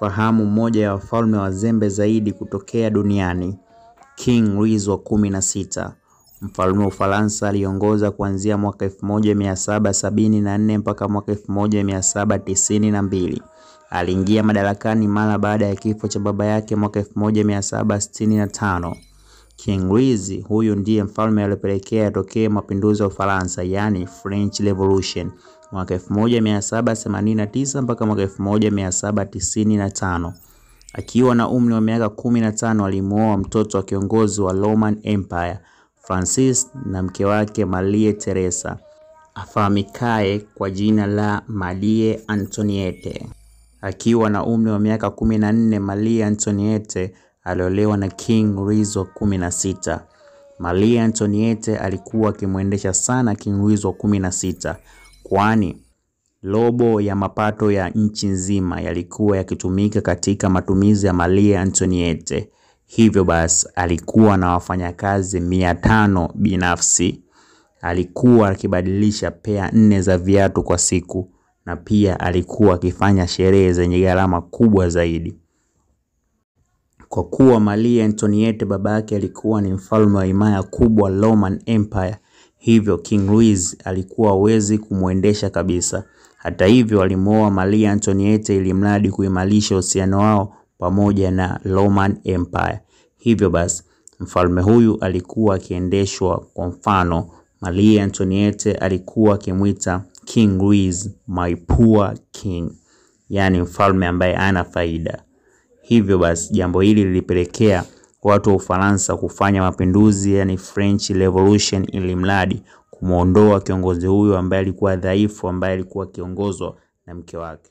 kufahamu mmoja ya wafalme wazembe zaidi kutokea duniani, King Louis wa kumi na sita. Mfalme wa Ufaransa aliongoza kuanzia mwaka 1774 mpaka mwaka 1792. Aliingia madarakani mara baada ya kifo cha baba yake mwaka 1765. King Louis huyu ndiye mfalme aliyopelekea yatokee mapinduzi ya Ufaransa, yani French Revolution mwaka 1789 mpaka mwaka 1795. Akiwa na umri wa miaka 15 alimuoa mtoto wa kiongozi wa Roman Empire Francis na mke wake Marie Theresa afahamikaye kwa jina la Marie Antoinette. Akiwa na umri wa miaka 14, Marie Antoinette aliolewa na King Louis wa 16. Marie Antoinette alikuwa akimwendesha sana King Louis wa 16 kwani robo ya mapato ya nchi nzima yalikuwa yakitumika katika matumizi ya Marie Antoinette. Hivyo basi alikuwa na wafanyakazi mia tano binafsi. Alikuwa akibadilisha pea nne za viatu kwa siku na pia alikuwa akifanya sherehe zenye gharama kubwa zaidi. Kwa kuwa Marie Antoinette baba yake alikuwa ni mfalme wa himaya kubwa Roman Empire, hivyo King Louis alikuwa hawezi kumwendesha kabisa. Hata hivyo alimuoa Marie Antoinette ili mradi kuimarisha uhusiano wao pamoja na Roman Empire. Hivyo basi mfalme huyu alikuwa akiendeshwa kwa mfano, Marie Antoinette alikuwa akimwita King Louis my poor king, yaani mfalme ambaye ana faida. Hivyo basi jambo hili lilipelekea watu wa Ufaransa kufanya mapinduzi, yani French Revolution, ili mradi kumwondoa kiongozi huyo ambaye alikuwa dhaifu, ambaye alikuwa akiongozwa na mke wake.